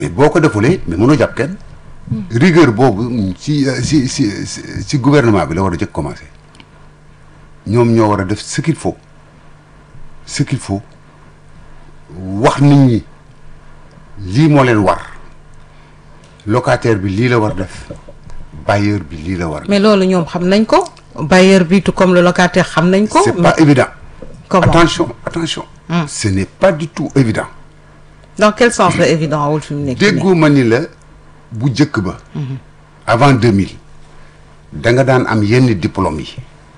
mais boo ko defulee mais mënoo jàpp kenn. rigueur boobu ci ci ci ci gouvernement bi la war a jëkk commencé ñoom ñoo war a def ce qu'il faut ce qu'il faut wax nit ñi lii moo leen war locataire bi lii la war def bailleur bi lii la war. mais loolu ñoom xam nañ ko bailleur bi tout comme le locataire xam nañ ko. c'est pas évident. comment attention attention. ce n'est pas du tout évident. dans quel sens la évident wul fi mu nekk nii déggu ma ni la bu njëkk ba. avant 2000 da nga daan am yenn diplôme yi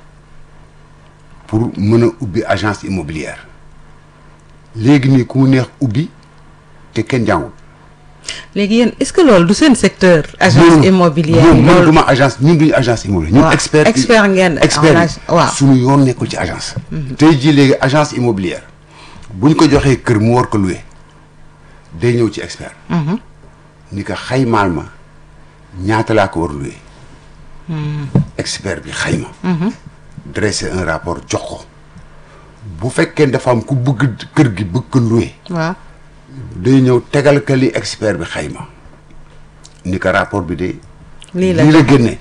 pour mën a ubbi agence immobilière léegi nii ku mu neex ubbi te kenn jàngul. léegi yéen est-ce que loolu du seen secteur. agence immobilière ñun man loolu duma agence ñun duñu agence immobilière. ñun waaw, expert expert ngeen en expert ag- waaw. suñu yoon nekkul ci agence. tey jii léegi agence immobilière buñ ko joxee kër mu war ko louer day ñëw ci expert. ni ko xaymaal ma ñaata laa ko war louer. expert bi xayma. dresser un rapport jox ko bu fekkee dafa am ku bëgg kër gi bëgg ko louer. waaw day ñëw tegal ka li expert bi xayma ni ko rapport bi de lii la lii la génne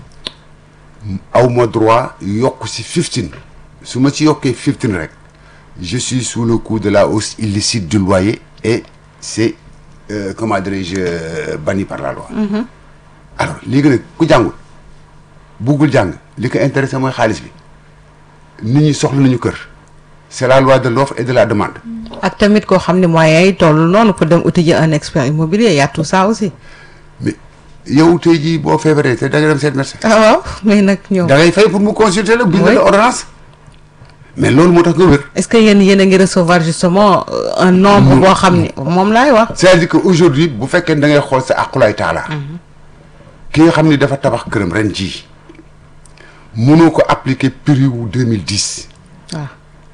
aw ma droit yokk si 15 su ma ci yokkee 15 rek je suis sous le coup de la hausse illicite du loyer et c'est euh, comment dirais-je euh, banni par la loi alors léegi nag ku jàngul buggul jàng li ko intéressé mooy xaalis bi nit ñi soxla nañu kër c'est la loi de l'offre et de la demande ak tamit koo xam ne moyens yi toll noonu pour dem uti ji un expert immobilier y a tout ça aussi. mais yow tey jii boo feebaree te da nga dem seet médecin ah waaw mais nag ñoom. da ngay fay pour mu consulter la bind Oui. la ordonnance mais loolu moo tax nga wér est-ce que yéen yéen a ngi recevoir justement euh, un nombre boo xam ne moom laay wax. c'est-à-dire que aujourd'hui bu fekkee da ngay xool sa aqulaay taala ki nga xam ni dafa tabax këram ren jii mënoo ko appliquer prix wu 2010 waaw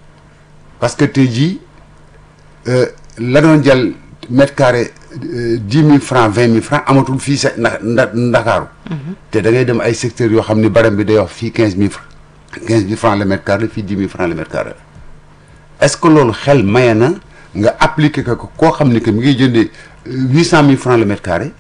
parce que tey jii euh, la doon jël mètre carré dix mille francs vingt mille francs amatul fii sa nda nda ndakaaru te da ngay dem ay secteurs yoo xam ni baram bi day wax fii quinze mille francs quinze mille francs le mètre carré fii dix mille francs le mètre carré est-ce que loolu xel maye na nga appliquer ko ko koo xam ni que mi ngi jëndee huit cent mille francs le mètre carré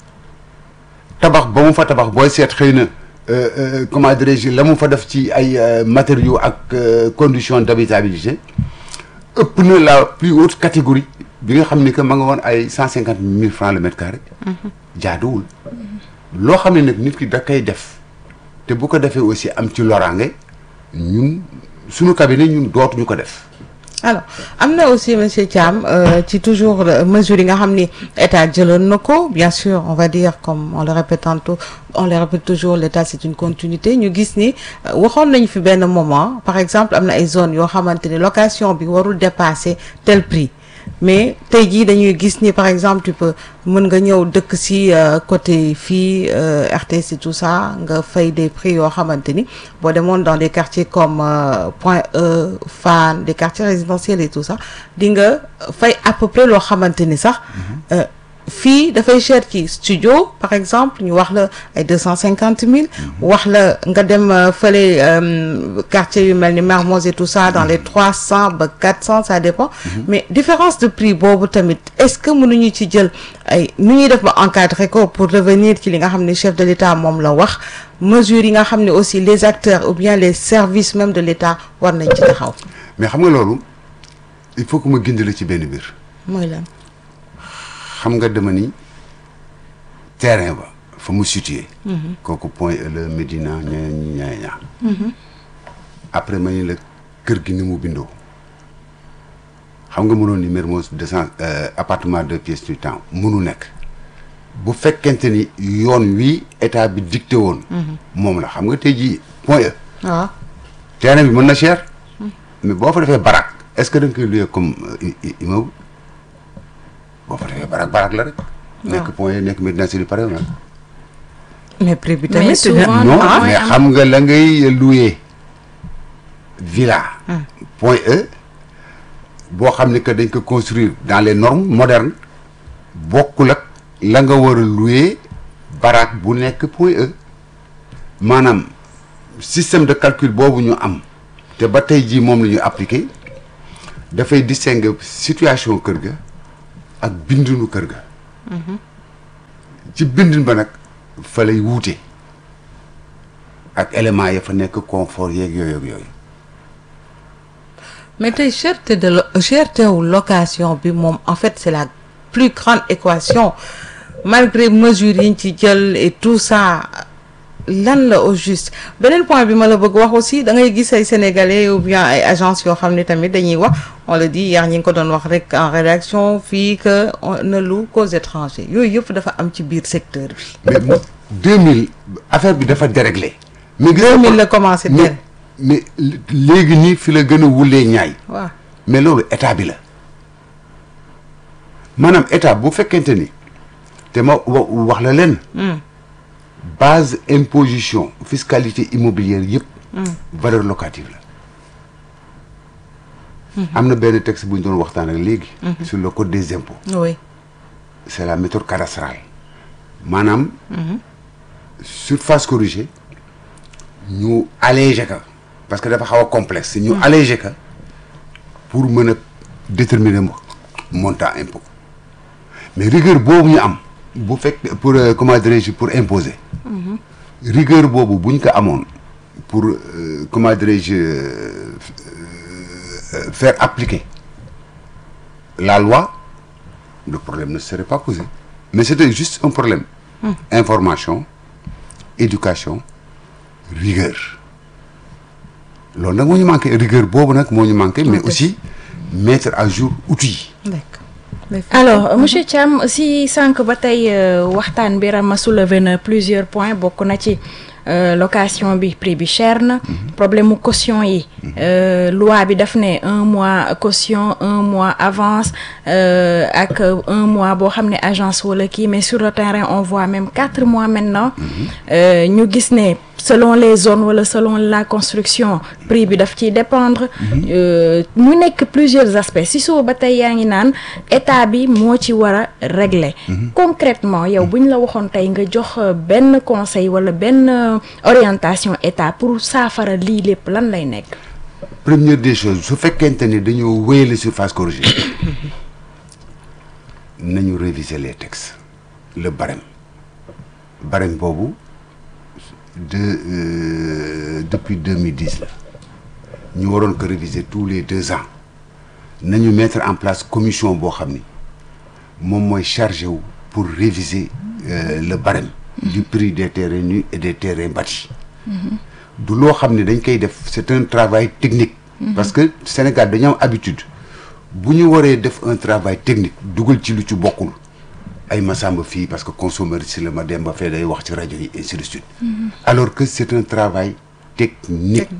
tabax ba mu fa tabax booy seet xëy na euh, euh, comment dirais-je la mu fa def ci ay euh, matériaux ak euh, conditions d'habitabilité ëpp na la plus haute catégorie bi nga xam ni que ma nga woon ay cent cinquante mille francs le mètre carré jaaduwul loo xam ne nag nit ki da koy def te bu ko defee aussi am ci loraange ñun suñu cabinet ñun dootuñu ko def alors am na aussi monsieur Thiam euh, ci toujours euh, mesures yi nga xam ni état jëloon na ko bien sûr on va dire comme on le répète tantôt on le répète toujours l'état c'est une continuité ñu gis ni euh, waxoon nañu fi benn moment par exemple am na ay zones yoo xamante ni location bi warul dépasser tel prix mais tey jii dañuy gis ni par exemple tu peux mën nga ñëw dëkk si euh, côté fii euh, RTS et tout ça nga fay des prix yoo xamante ni boo demoon dans des quartiers comme euh, Point E Fann des quartiers résidentiels et tout ça di nga fay à peu près loo xamante ni sax euh, fii dafay cher ci studio par exemple ñu wax la ay deux cent cinquante mille wax la nga dem euh, fële euh, quartier yu mel ni Mermoz et tout ça dans les trois cent ba quatre cent ça dépend mais différence de prix boobu tamit est-ce que mënuñu ci jël ay nu ñuy def ba encadrer ko pour revenir ci li nga xam ne chef de l'État moom la wax mesures yi nga xam ne aussi les acteurs ou bien les services même de l'État war nañ ci taxaw mais xam nga loolu il faut que ma gindi la ci benn biir mooy lan xam nga dama ni terrain ba fa mu situé kooku point e la Médina ña ña ña après ma ni la kër gi ni mu bindoo xam nga mënoon ni Mermoz deux cent appartement deux pièces du temps mënu nekk bu fekkente ni yoon wi état bi dicté woon moom la xam nga tey jii point e waaw terrain bi mën na cher mais boo fa defee barak est-ce que da nga koy louer comme euh, i- i- immeuble boo fa defee barak barak la rek nekk point e nekk Médina Sidi pare na mais prix bi Mais tamit souvent, non ah, mais mooy am. xam nga la ngay louer villa point E boo xam ne que dañ ko construire dans les normes modernes bokkul ak la nga war a louer baraak bu nekk point E maanaam système de calcul boobu ñu am te ba tey jii moom la ñu appliqué dafay distinguer situation kër ga ak bindunu kër ga ci bindin ba nag fa lay wuute ak éléments ya fa nekk confort yeeg yooyu ak yooyu mais tey cherté de lo- cherté wu location bi moom en fait c'est la plus grande équation malgré mesures yi ñu ci jël et tout ça lan la au juste beneen point bi ma la bëgg wax aussi da ngay gis ay sénégalais ou bien ay agences yoo xam ne tamit dañuy wax on le dit hier ñi ngi ko doon wax rek en rédaction fii que on ne loue qu'aux étrangers yooyu yëpp dafa am ci biir secteur bi. mais 2000 affaire bi dafa déréglé. mais gis nga 2000 la commencé mais tere mais léegi nii fi la gën a wulee ñaay. waaw mais loolu état bi la maanaam état bu fekkente ni te ma wa- wax la leen. base imposition fiscalité immobilière yëpp. valeur locative la. am na benn texte bu ñu doon waxtaan ak léegi. sur le code des impôts. oui c'est la méthode cadastrale maanaam. surface corrigée ñu allégé ka parce que dafa xaw a complexe. ñu allégé ka pour mën a déterminer mo- montant impôt mais rigueur boobu ñu am bu fekk pour euh, comment dirais-je pour imposer. rigueur boobu bu ñu ko amoon pour euh, comment dirais-je euh, euh, faire appliquer la loi le problème ne serait pas posé mais c'était juste un problème information éducation rigueur loolu nag moo ñu manqué rigueur boobu nag moo ñu manqué mais aussi mettre à jour outils yi d'accord. alors monsieur Thiam si sànq ba tey euh, waxtaan bi Rama soulevé na plusieurs points bokk na ci euh, location bi prix bi cher na problème mu caution yi euh, loi bi daf ne un mois caution un mois avance euh, ak un mois boo xam ne agence wala kii mais sur le terrain on voit même quatre mois maintenant Euh, ñu gis ne selon les zones wala selon la construction prix bi daf ciy dépendre Euh, mu nekk plusieurs aspects si soo ba tey yaa ngi naan état bi moo ci war a régler concrètement yow bu ñu la waxoon tey nga jox euh, benn conseil wala benn euh, orientation état pour saafara lii lépp lan lay nekk première des choses su fekkente ni dañoo wéyale surface corrigée nañu réviser les textes le barème barème boobu de euh, depuis 2010 la ñu waroon ko réviser tous les deux ans nañu mettre en place commission boo xam ni moom mooy chargé wu pour réviser euh, le barème du prix des terrains nus et des terrains bâtis du loo xam ne dañ koy def c'est un travail technique parce que Sénégal dañu am habitude bu ñu waree def un travail technique dugal ci lu ci bokkul ay Massamba fii parce que consommeur si la ma dem ba fee day wax ci rajo yi ainsi de suite alors que c'est un travail technique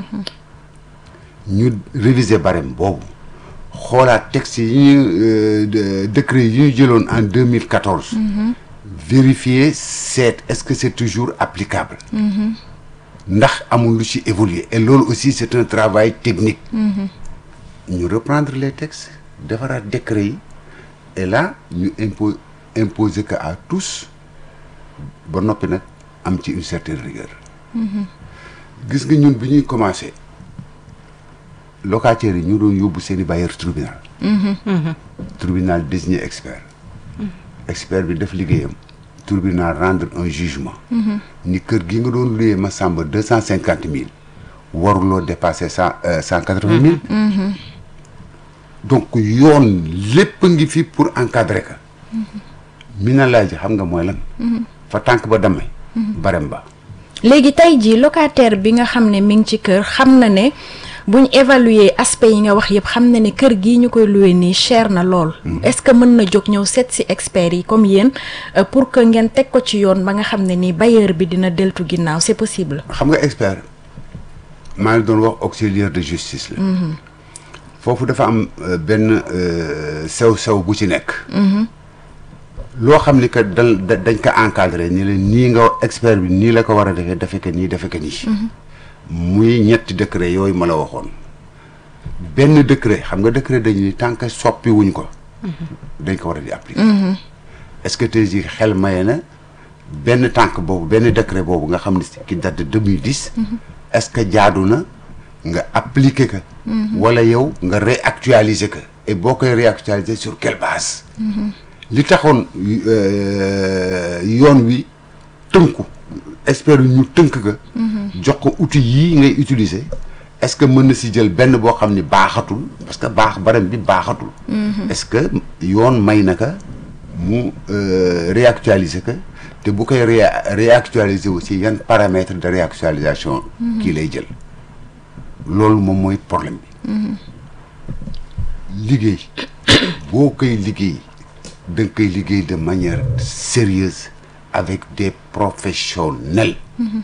ñu réviser barème boobu xoolaat texte yi ñu euh, de- décret yi ñu jëloon en 2014 vérifier seet est-ce que c'est toujours applicable ndax amul lu ci évoluer et loolu aussi c'est un travail technique ñu reprendre les textes defaraat décret yi et là ñu impo imposer que à tous ba noppi nag am ci une certaine rigueur gis nga ñun bi ñuy commencer locataires yi ñu doon yóbbu seeni bailleur tribunal tribunal désigné expert expert bi def liggéeyam tribunal rendre un jugement ni kër gi nga doon luyee ma sàmba deux cent cinquante mille waruloo dépasser cent cent quatre vingt mille donc yoon lépp a ngi fi pour encadrer ka mi na laaj xam nga mooy lan fa tànk ba damay barem ba léegi tey jii locataire bi nga xam ne mi ngi ci kër xam na ne buñ évaluer aspect yi nga wax yëpp xam na ne kër gii ñu koy loué nii cher na lool. est-ce que mën na jóg ñëw seet si experts yi comme yéen euh, pour que ngeen teg ko ci yoon ba nga xam ne nii bailleur bi dina deltu ginnaaw c'est possible. xam nga expert maa ngi doon wax auxiliaire de justice la foofu dafa am euh, benn sew sew bu ci nekk loo xam ni que dañ dañ ko encadré ni la nii nga expert bi nii la ko war a defee defe ko nii defe ko nii muy ñetti décret yooyu ma la waxoon benn décret xam nga décret dañu ni tant que soppi wuñ ko dañ ko war a di appliquer est-ce que tey jii xel maye na benn tànk boobu benn décret boobu nga xam ne ki date de 2010 est-ce que jaadu na nga appliquer ko wala yow nga réactualiser ko et boo koy réactualiser sur quelle base li taxoon yoon wi tënku expert yi ñu tënk ka jox ko outil yii ngay utiliser est-ce que mën na si jël benn boo xam ni baaxatul parce que baax barem bi baaxatul est-ce que yoon may na ka mu euh, réactualiser ka te bu koy ré réactualiser aussi yan paramètres de réactualisation kii lay jël loolu moom mooy problème bi liggéey boo koy liggéey da nga koy liggéey de manière sérieuse avec des professionnels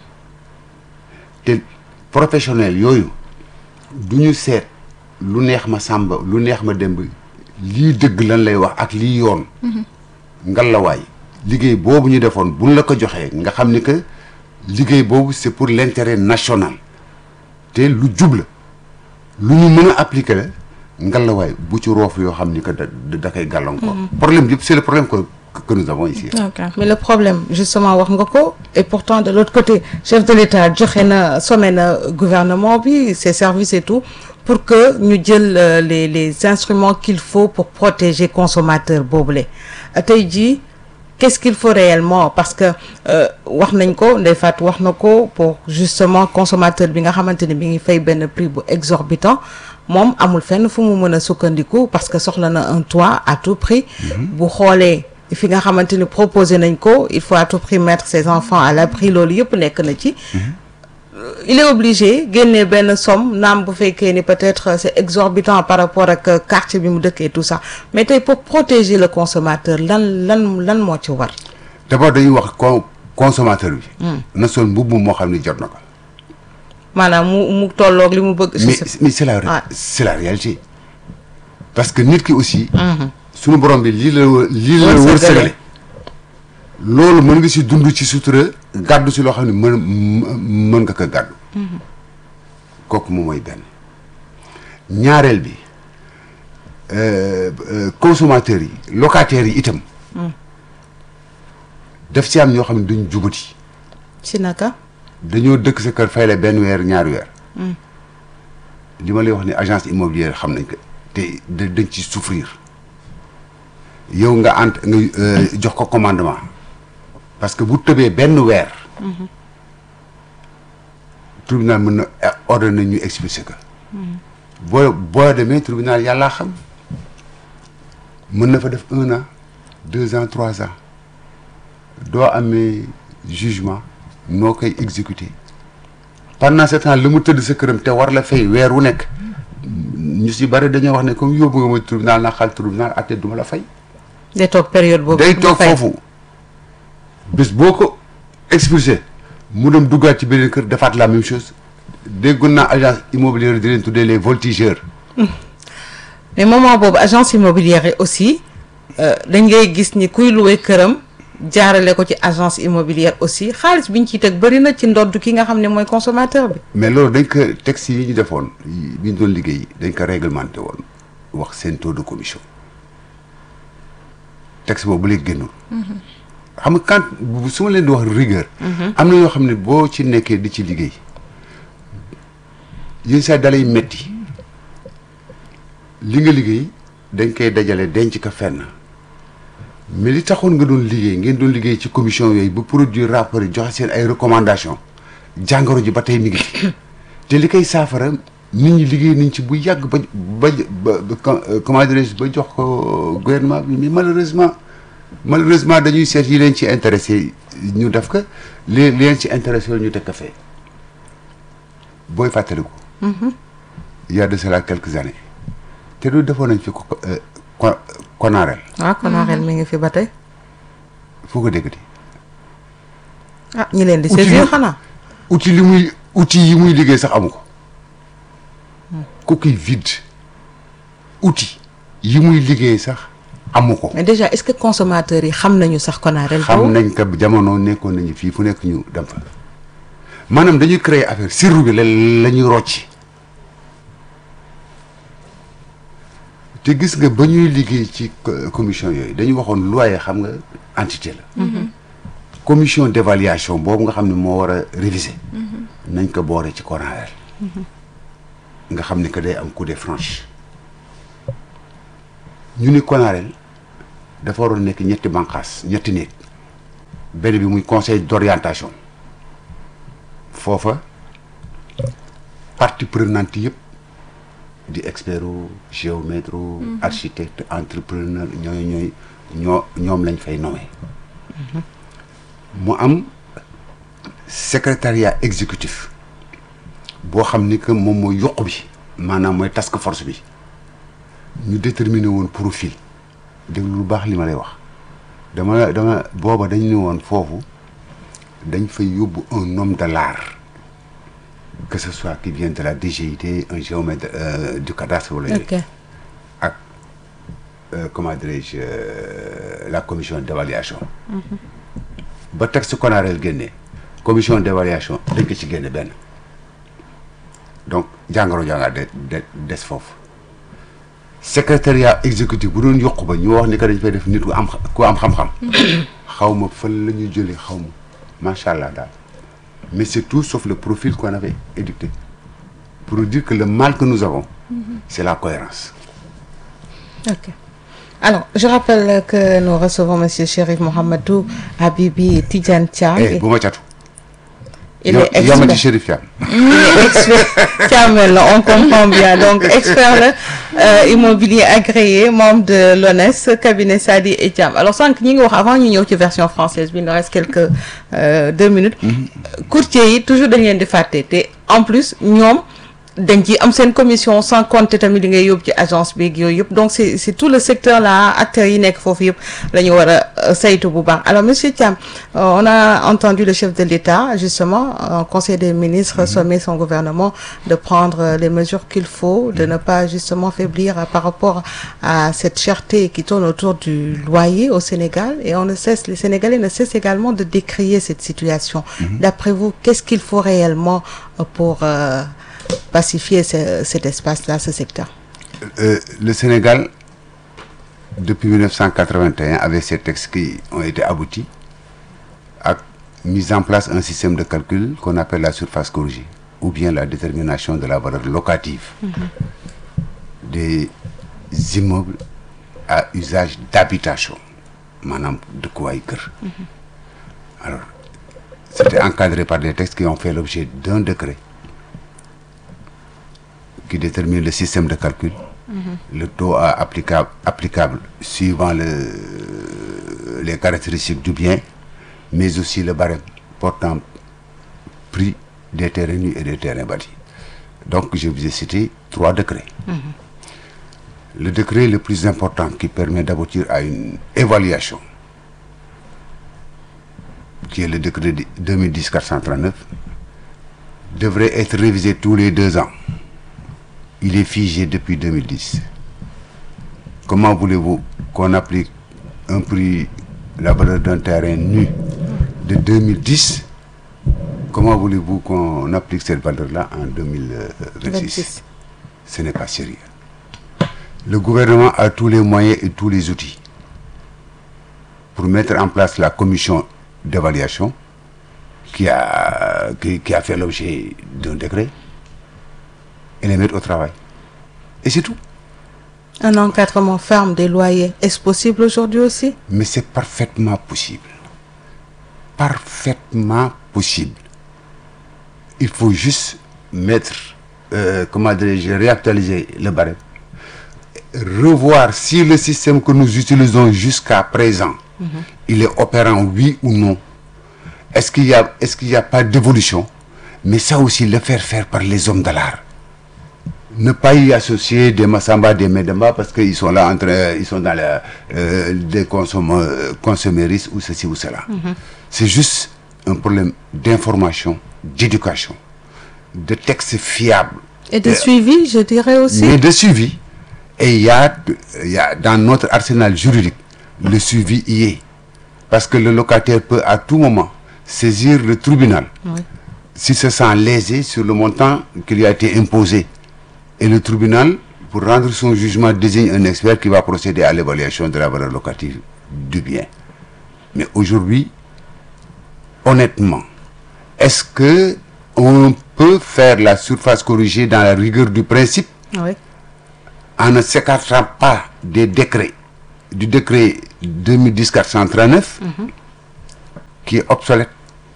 te professionnels yooyu du ñu seet lu neex ma sàmba lu neex ma demb lii dëgg lan lay wax ak lii yoon ngalawaay liggéey boobu ñu defoon buñ la ko joxee nga xam ni que liggéey boobu c'est pour l'intérêt national te lu jubla lu ñu mën a appliquer la ngalawaay bu ci roof yoo xam ni que da da koy gàllankoor problème yëpp c'est le problème que que nous avons ici ok mais le problème justement wax nga ko et pourtant de l'autre côté chef de l'État joxe na sommé na gouvernement bi ses services et tout pour que ñu jël euh, les les instruments qu'il faut pour protéger consommateur boobule tey jii qu'est-ce qu'il faut réellement parce que euh, wax nañ ko Ndeye Fatou wax na ko pour justement consommateur bi nga xamante ne bi ngi fay benn prix bu exorbitant moom amul fenn fu mu mën a sukkandiku parce que soxla na un toit à tout prix bu xoolee fi nga xamante ni proposé nañ ko il faut à tout prix mettre ses enfants à l'abri loolu yëpp nekk na ci il est obligé génne benn somme naam bu fekkee ni peut-être c'est exorbitant par rapport ak quartier bi mu dëkk et tout ça mais tey pour protéger le consommateur lan lan lan moo ci war d'abord dañuy wax con consommateur bi na sol mbubb moo xam ni jot na ko maanaam mu mu tolloog li mu bëgg mais mais c'est la Ouais. c'est la réalité parce que nit ki aussi suñu borom bi lii la lii la Wërsëgale. wërsëgale loolu mën nga si dund ci sutura gàddu si loo xam ne mën mën nga ko gàddu kooku moom mooy benn ñaareel bi euh, euh, consommateurs yi locataires yi itam daf si am ñoo xam ne duñ jubati ci naka dañoo dëkk sa kër fay la benn weer ñaari weer li ma lay wax ni agence immobilière xam nañ ko te da dañ ci souffrir yow nga ant nga euh, jox ko commandement parce que bu tëbee benn weer tribunal mën na eh, ordonné ñu expulser ko boo boo demee tribunal yàllaa xam mën na fa def un an deux ans trois ans doo amee jugement noo koy exécuter pendant ce temps li mu tëdd sa këram te war la fay weer wu nekk ñu si bari dañoo wax ne comme yóbbu nga ma tribunal na xal tribunal atte duma la fay day toog période boobu day mu toog fay. foofu bés boo ko expulsé mu dem duggaat ci beneen kër defaat la même chose déggoon naa agence immobilière di leen tuddee les voltigeurs mais moment boobu agence immobilière yi aussi euh, dañ ngay gis ni kuy loué këram jaarale ko ci agence immobilière aussi xaalis bi ñu ciy teg bëri na ci ndodd ki nga xam ne mooy consommateur bi mais loolu dañ ko texte yi ñu defoon yi- bi ñu doon liggéey dañ ko réglementé woon wax seen taux de commission texte boobu bu léegi génnul xam nga quand bu- su ma leen di wax rigueur am na yoo xam ne boo ci nekkee di ci liggéey yéen saa dalay metti li nga liggéey dañ koy dajale denc ko fenn mais li taxoon nga doon liggéey ngeen doon liggéey ci commission yooyu ba produire rapport yi joxe seen ay recommandations jàngoro ji ba tey mi ngi fi te li koy saafara nit ñi liggéey nañ ci bu yàgg ba ba ba ba com- euh, comment dirais-je ba jox ko gouvernement bi mais malheureusement malheureusement dañuy seet yi leen ci intéressé ñu def ko li li leen ci intéressé ñu teg ko fee booy fàttaliku. il y a de cela quelques années te du defoon nañ fi ko euh, ko konaareel waaw konaareel mi ngi fi ba tey foo ko déggati ah ñi leen di Outil saisir yi- xanaa outil li muy outil yi muy liggéey sax amu ko coquille vide outil yi muy liggéey sax amu ko mais déjà est-ce que consommateurs yi xam nañu sax konaareel xam boobu nañ ko jamono nekkoon nañu fii fu nekk ñu dem fa maanaam dañuy créer affaire sirru bi la la ñuy rocci te gis nga ba ñuy liggéey ci co- commission yooyu dañu waxoon loyer xam nga entité la commission d'évaluation boobu nga xam ne moo war a réviser nañ ko boore ci CONAREL nga xam ne que day am coup de franche ñu ni CONAREL dafa waroon nekk ñetti bànqaas ñetti néeg benn bi muy conseil d'orientation foofa partie prenante yëpp di expert géomètre architecte entrepreneur ñooy ñooy ñoo ñoom lañ fay nommé mu am secrétariat exécutif boo xam ni que moom mooy yokk bi maanaam mooy task force bi ñu déterminer woon profil déglu lu baax li ma lay wax dama dama booba dañ ne woon foofu dañ fay yóbbu un homme de l'art que ce soit qui vient de la DGID un géomètre euh, du cadastre wala ok ak euh, comment dirais-je euh, la commission d'évaluation ba texte konareel génnee commission d'évaluation dañ ko ci génne benn donc jàngaro jàngaa de de des foofu secrétariat exécutif bu doon yokku ba ñu wax ni que dañ fay def nit ku am ku am xam-xam xaw ma fan la ñuy jëlee xaw ma macha allah daal mais c'est tout sauf le profil qu'on avait édicté pour dire que le mal que nous avons c'est la cohérence Ok. Alors, je rappelle que nous recevons Monsieur Chérif Mohamedou Habibi Tidjane Thiam. eh bu ma catu Il Yo- est yamati expert. Chérif Thiam Il est expert. Thiam la, on comprend bien. Donc, expert là, euh, immobilier agréé, membre de l'ONES, cabinet Sadi et Thiam. Alors, sans que nous avant ñu ñëw ci version française, bi, il nous reste quelques euh, deux minutes. Courtier yi toujours dañ leen di fàtte te en plus ñoom dañ ci am seen commission sans compter tamit li ngay yóbbu ci agence beeg yooyu yëpp donc c'est c'est tout le secteur là acteurs yi nekk foofu yëpp la ñu war a saytu bu baax alors monsieur Thiam euh, on a entendu le chef de l'État justement en conseil des ministres sommer son gouvernement de prendre euh, les mesures qu'il faut de ne pas justement faiblir euh, par rapport à cette cherté qui tourne autour du loyer au Sénégal et on ne cesse les Sénégalais ne cessent également de décrier cette situation d'après vous qu'est-ce qu'il faut réellement euh, pour euh, pacifier ce- cet espace-là, ce secteur. Euh, le Sénégal, depuis 1981, avec ces textes qui ont été aboutis, a mis en place un système de calcul qu'on appelle la surface corrigée, ou bien la détermination de la valeur locative des immeubles à usage d'habitation, maanaam dëkkuwaay kër. Alors, c'était encadré par des textes qui ont fait l'objet d'un décret qui détermine le système de calcul, le taux à applicable, applicable suivant le, les caractéristiques du bien, mais aussi le barème portant prix des terrains nus et des terrains bâtis. Donc, je vous ai cité trois décrets. Le décret le plus important qui permet d'aboutir à une évaluation, qui est le décret de 2010-439, devrait être révisé tous les deux ans. Il est figé depuis 2010. Comment voulez-vous qu'on applique un prix, la valeur d'un terrain nu de 2010 Comment voulez-vous qu'on applique cette valeur-là en 2026 26. Ce n'est pas sérieux. Le gouvernement a tous les moyens et tous les outils pour mettre en place la commission d'évaluation qui a, qui, qui a fait l'objet d'un décret et les mettre au travail. Et c'est tout. Un encadrement ferme des loyers, est-ce possible aujourd'hui aussi Mais c'est parfaitement possible. Parfaitement possible. Il faut juste mettre, euh, comment dirais-je, réactualiser le barème. Revoir si le système que nous utilisons jusqu'à présent, il est opérant, oui ou non. Est-ce qu'il y a, est-ce qu'il n'y a pas d'évolution Mais ça aussi, le faire faire par les hommes de l'art. ne pas y associer des Massamba, des Medemba parce qu'ils sont là entre, ils sont dans la, euh, des consomm- consomméristes ou ceci ou cela. C'est juste un problème d'information, d'éducation, de textes fiables. Et de Euh, suivi, je dirais aussi. mais de suivi. Et il y a, il y a dans notre arsenal juridique, le suivi y est. Parce que le locataire peut à tout moment saisir le tribunal Oui. s'il se sent lésé sur le montant qui lui a été imposé. Et le tribunal, pour rendre son jugement, désigne un expert qui va procéder à l'évaluation de la valeur locative du bien. Mais aujourd'hui, honnêtement, est-ce que on peut faire la surface corrigée dans la rigueur du principe Oui. en ne s'écartant pas des décrets, du décret 2010-439, qui est obsolète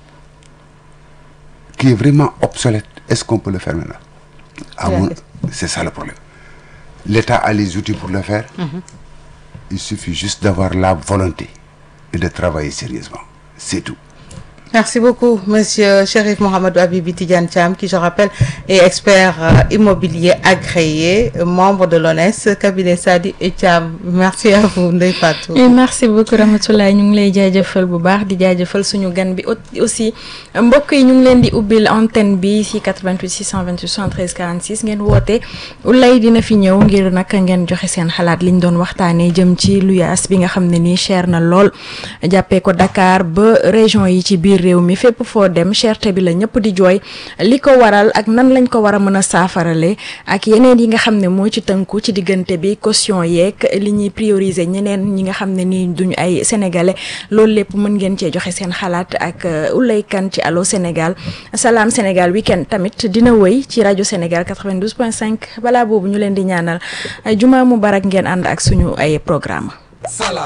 qui est vraiment obsolète est-ce qu'on peut le faire maintenant à C'est la mon question. c'est ça le problème l'État a les outils pour le faire il suffit juste d'avoir la volonté et de travailler sérieusement c'est tout Merci beaucoup, Monsieur Chérif Mohamed Habibi Tidiane Thiam, qui, je rappelle, est expert euh, immobilier agréé, euh, membre de l'ONES, cabinet Sadi et Thiam. Merci à vous, Ndeye Fatou. et merci beaucoup Ramatoulaye ñu ngi lay jaajëfal bu baax di jaajëfal suñu gan bi au- aussi mbokk yi ñu ngi leen di ubbil antenne bi si 88 628 73 46 ngeen woote lay dina fi ñëw ngir nag ngeen joxe seen xalaat liñ doon waxtaanee jëm ci luyaas bi nga xam ne nii cher na lool jàppee ko Dakar ba région yi ci biir réew mi fépp foo dem cherté bi la ñëpp di jooy li ko waral ak nan lañ ko war a mën a saafarale ak yeneen yi nga xam ne moo ci tënku ci diggante bi caution yeeg li ñuy prioriser ñeneen ñi nga xam ne nii duñu ay sénégalais loolu lépp mën ngeen cee joxe seen xalaat ak Ouleye Kane ci Allô Sénégal Salam Sénégal week-end tamit dina wëy ci rajo Sénégal 92.5 balaa boobu ñu leen di ñaanal juma mubarak ngeen ànd ak suñu ay programme